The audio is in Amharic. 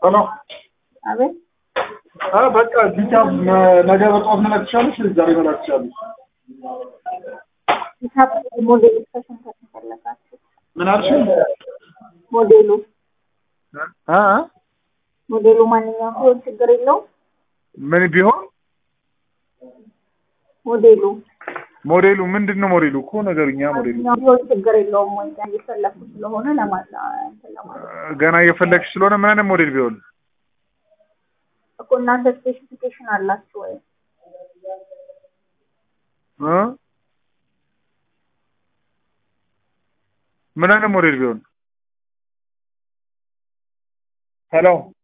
ሄሎ አቤት አ በቃ ሂሳብ ነገ በጠዋት መላክ ትችላለሽ? ዛሬ መላክ ትችላለሽ? ሂሳብ ሞዴሉ ከስንት ፈለጋችሁ? ምን አልሽኝ? ሞዴሉ አ ሞዴሉ ማንኛውም ቢሆን ችግር የለውም። ምን ቢሆን ሞዴሉ ሞዴሉ ምንድን ነው? ሞዴሉ እኮ ነገርኛ ሞዴሉ ማንኛውም ቢሆን ችግር የለውም ወይ እየፈለኩ ስለሆነ ለማላ እንትን ለማለት ገና እየፈለግሽ ስለሆነ ምን አይነት ሞዴል ቢሆን እኮ እናንተ ስፔሲፊኬሽን አላችሁ ወይ? እ ምን አይነት ሞዴል ቢሆን ሄሎ